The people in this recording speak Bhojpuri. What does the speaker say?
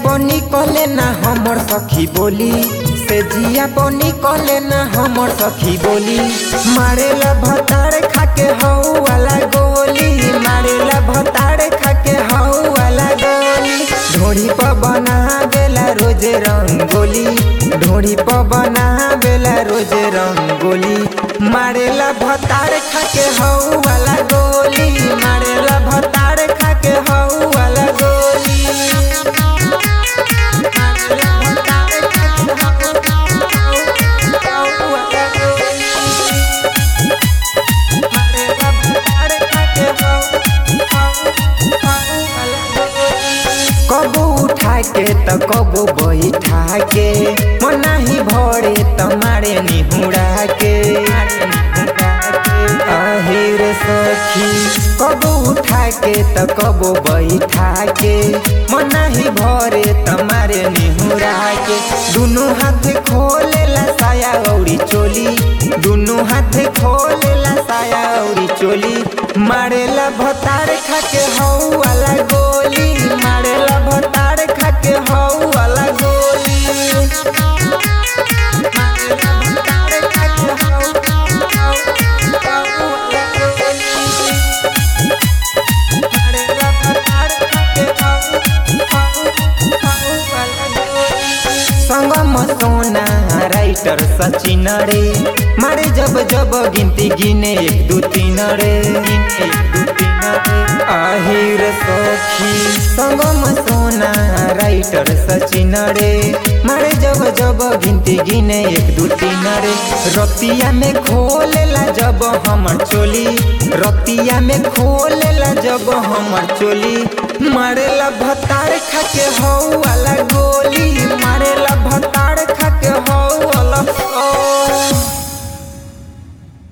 बनी कले ना हमर सखी बोली से जिया बनी कले ना हमर सखी बोली मारेला भतार खाके हऊ वाला गोली मारेला भतार खाके हऊ वाला गोली ढोड़ी पर बना बेला रोज रंगोली ढोड़ी पर बना बेला रोज रंगोली मारेला भतार खाके हऊ वाला गोली मारेला भतार खाके हऊ वाला गोली कबो उठा के त कबो बैठा के मना ही भरे त मारे निहुरा के আহিर सखी कबो उठा के त कबो बैठा के मना ही भरे त मारे निहुरा के दुनु हाथ खोलेला साया औरी चोली दुनु हाथ खोलेला साया औरी चोली मारेला भतार खाके हऊ वाला गोली मारेला भतार खाके हऊ वाला गोली मारेला भतार खाके हऊ हऊ वाला गोली मारेला भतार खाके हऊ हऊ हऊ वाला गोली संगम सोना राइटर सचिन रे मारे जब जब गिनती गिने एक दू तीन रे गिने एक दू तीन रे আহিर सखी संगम सोना राइटर सचिन रे मारे जब जब गिनती गिने एक दू तीन रे रतिया में खोलेला जब हमर चोली रतिया में खोलेला जब हमर चोली मारेला भतार खाके हऊ